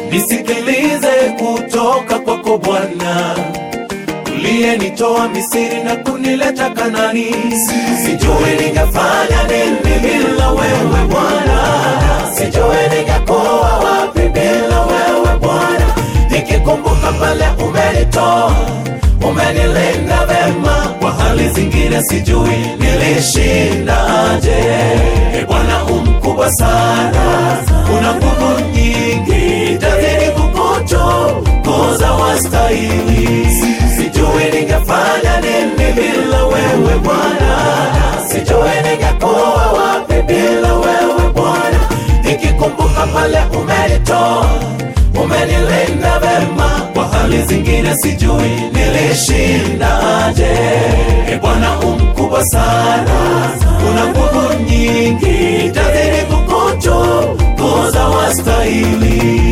nisikilize kutoka kwako Bwana uliyenitoa Misri na kunileta Kanani. Sijui ningefanya nini bila wewe Bwana, sijui ningekuwa wapi bila wewe Bwana. Nikikumbuka pale umenitoa, umenilinda vema, kwa hali zingine sijui nilishindaje. E Bwana umkubwa sana, una nguvu nyingi, tazidi kukutukuza wastahili. Sijui ningefanya nini bila wewe Bwana, sijui ningekuwa wapi bila wewe Bwana. Nikikumbuka pale umenitoa, umenilinda vema, kwa hali zingine sijui nilishindaje. E Bwana umkubwa sana, una nguvu nyingi, tazidi kukutukuza wastahili.